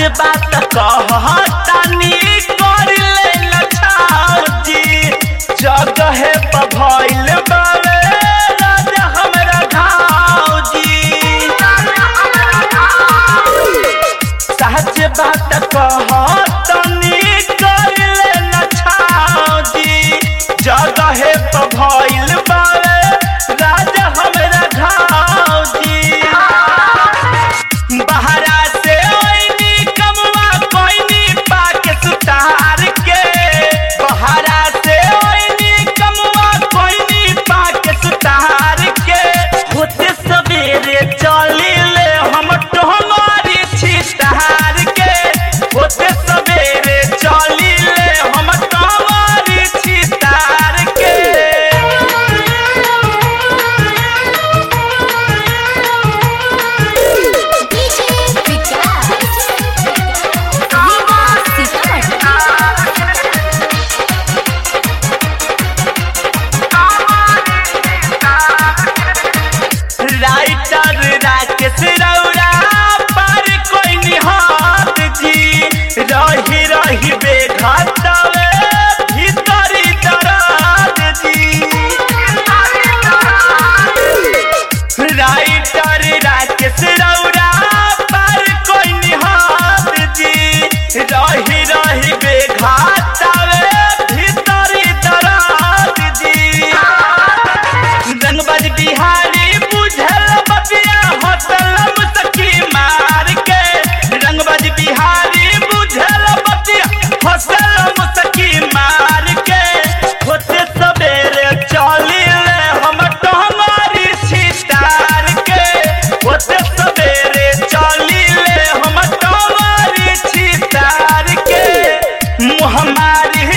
बात कहतानी कर ले लछाजी जगह पर भइल बावे राजा हमरा घावजी सच बात कहतनी कर ले लछाजी जगह पर भइल बावे राजा हमरा घावजी बहरा से ओइनी कमवा कोइनी पाके सुतार के बहरा से ओइनी कमवा कोइनी पाके सुतार के होते सवेरे चली ले हम टोमारी छितार के होते सवेरे चली ले हम टोमारी छितार के डीजे विकास रीवा सीतामढ़ी राइटर राकेश रौरा पर कोई निहात जी रही रही बेघातवे भीतरी दराद जी राइटर राकेश रौरा पर कोई निहात जी रही रही बेघातवे भीतरी दराद जी रंगबाज बिहारी बुझल बतिया होटल मुसकी मार के रंगबाज बिहारी बुझल बतिया होटल मुसकी मार के होते सवेरे चली ले हम टहमारी सितार के होते सवेरे चली ले हम टहमारी सितार के मुहमारी